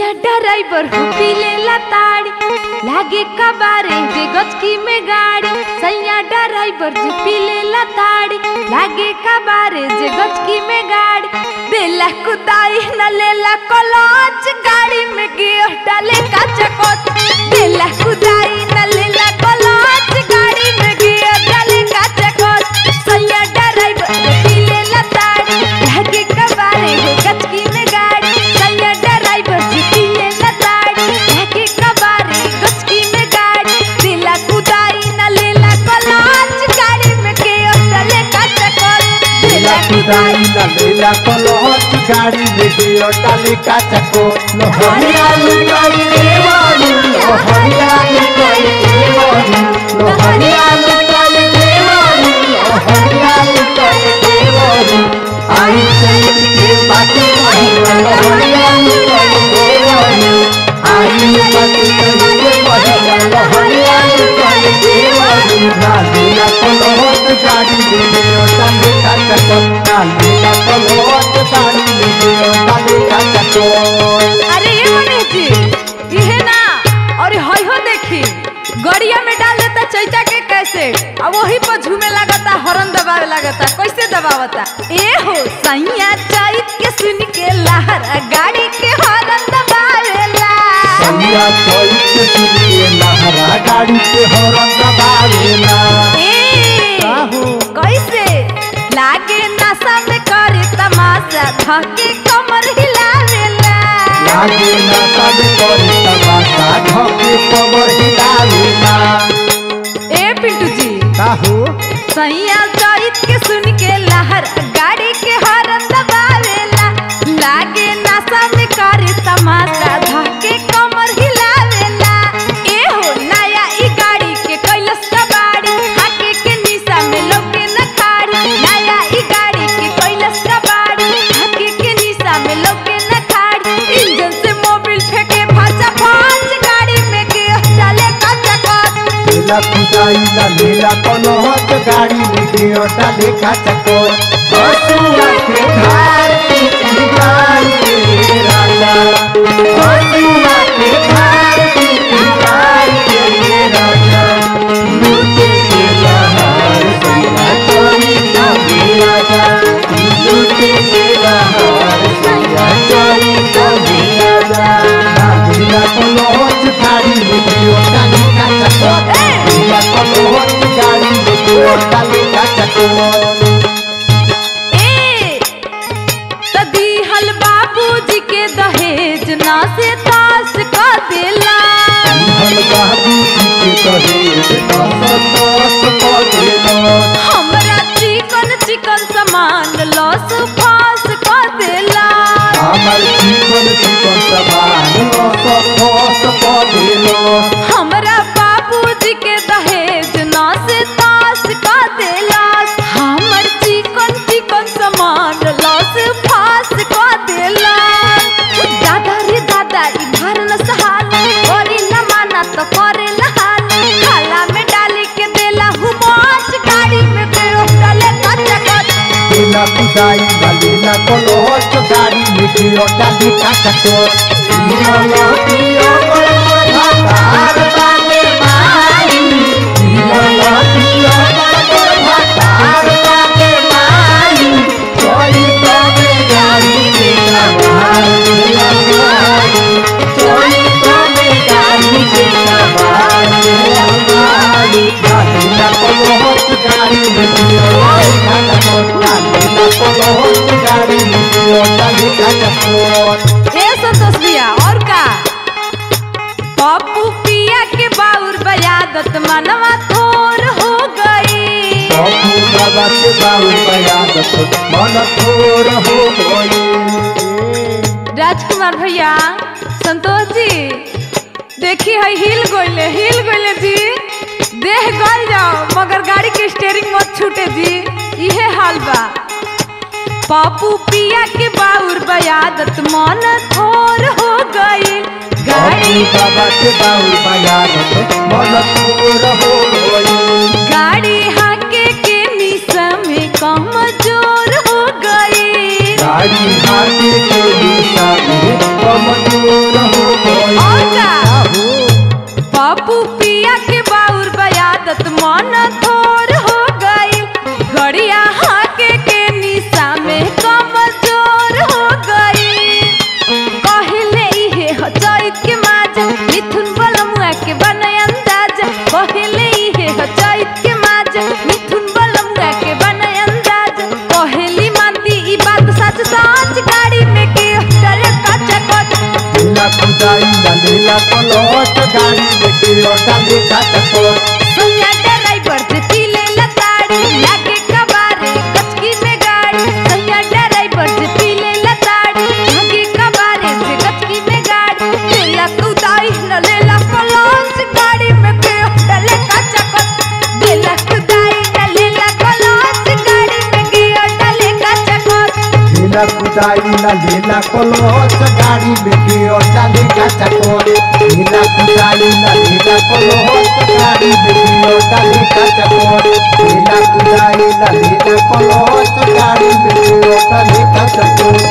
सैया ड्राइवर हो पी लेला ताड़ी लागे कबारे जे गचकी में गाड़ी सैया ड्राइवर जे पी लेला ताड़ी लागे कबारे जे गचकी में गाड़ी देला कुदाई न लेला कलच गाड़ी में गियर डाले का चकोच देला कुदाई न लेला कलच गाड़ी में गियर डाले का चकोच सैया ड्राइवर जे पी लेला ताड़ी लागे कबारे हो गचकी में गाड़ी सैया ड्राइवर जे पी लेला ताड़ी लागे कबारे गचकी में गाड़ी दिला कुदाई न लेला कलच गाड़ी में गियर डाले का चकोच लीला कुदाई ना लीला कलहट गाड़ी में गियो डाले का चको लोहरिया लुकाई देवानी लोहरिया लुकाई देवानी लोहरिया लुकाई देवानी लोहरिया लुकाई देवानी आई चैत के बाटे महिला लोहरिया लुकाई देवानी आई बाटे के महिला लोहरिया लुकाई देवानी ना लीला कलहट गाड़ी में गियो डाले का चको ना लीला कलहट गाड़ी में गियो डाले का चको अरे ये मनीष जी इहे ना और हई हो देखी गड़िया में डाल देता चैता के कैसे अब वही पर झूमे लगता हॉर्न दबावे लगता कैसे दबावता ए हो सैया चैत के सुन के लहरा गाड़ी के हॉर्न दबावेला सैया चोई के सुनिए लहरा गाड़ी के हॉर्न दबावेला ए काहू? कैसे लागे नशा में करे तमाशा धके कमर हिलावेला लागे ना सब करे तमाशा ढके कमर हिलावेला ए पिंटू जी काहू सैया चैत के सुन के लहर गाड़ी के हॉर्न दबावेला लागे नशा में करे तमाशा धके कमर हिलावेला ए हो नया ई गाड़ी के कैलस कबाड़ी हाके के निशा में लोके न खाड़ी नया ई गाड़ी के कैलस कबाड़ी हाके के निशा में लोके न खाड़ी इंजन से मोबिल फेंके फाचा फाच गाड़ी में के चले कच्चा कच लीला कुदाई ना लीला कलहट गाड़ी में गियो डाले का चको बसुआ के धार के चिंगाई के राजा बसुआ के धार के चिंगाई के राजा लूटे के लहर सैया चोरी ना राजा लूटे के लहर सैया चोरी ना राजा ना लीला कलहट गाड़ी में गियो डाले का चको लीला कलहट गाड़ी में गियो डाले का चको ए तदी हल बाबूजी के दहेज ना से तास का देला हम बाबू जी के दहेज दस दस पदेलो हमरा चिकन चिकन सामान लॉस फास का देला हमर जीवन जीवन समान दस दस पदेलो हमरा बाबूजी के दहेज ना से तास का देला हमर चिकन चिकन सामान लॉस फास का देला दादा रे दादा ई घर न सहाल ओरी न माना तो करे लहाल खाला में डाली के देला हुमाच गाड़ी में गयो डाले कच्चा कच लीला कुदाई ना लीला कलहट गाड़ी में गियो डाले का चको लीला लतिया पर भातार बाटे माई लीला लतिया पर भातार बाटे माई चोरी तबे गाड़ी के सवार लीला माई चोरी तबे गाड़ी के सवार लीला माई ना लीला कलहट गाड़ी में गियो डाले का चको ना लीला कलहट गाड़ी में गियो डाले का चको ए संतोष भैया और का पप्पू पिया के बाउर बयादत मनवा थोर हो गई बाबू बाबा के बाबू बयादत मन थोर हो गई राजकुमार भैया संतोष जी देखी है हिल गोइले हिल गोइले जी देह गल जाओ मगर गाड़ी के स्टीयरिंग मत छूटे जी इहे हाल बा पापू पिया के बाउर बयादत मन थोर हो गई बाबू गाड़ी बाबा के बाबू बयादत मन थोर हो गई गाड़ी हाके के निशा में कमजोर हो गई गाड़ी हाथी के दिशा में कमजोर हो कुदाई ला लीला कलच गाड़ी लेके ओटा लेखा चकोर सैया ड्राइवर जे पीले लताड़ी लागे कबारे कचकी में गाड़ी सैया ड्राइवर जे पीले लताड़ी लागे कबारे जे कचकी में गाड़ी लेला कुदाई न लेला कलंच गाड़ी में के डले का चकत लेला कुदाई न लेला कलंच गाड़ी में के डले का चकत लीला कुदाई ला लीला कलच गाड़ी लेके ओटा लेखा चकोर लीला कुदाई ला लीला कलच गाड़ी लेके ओटा लेखा चकोर लीला कुदाई ला लीला कलच गाड़ी लेके ओटा लेखा चकोर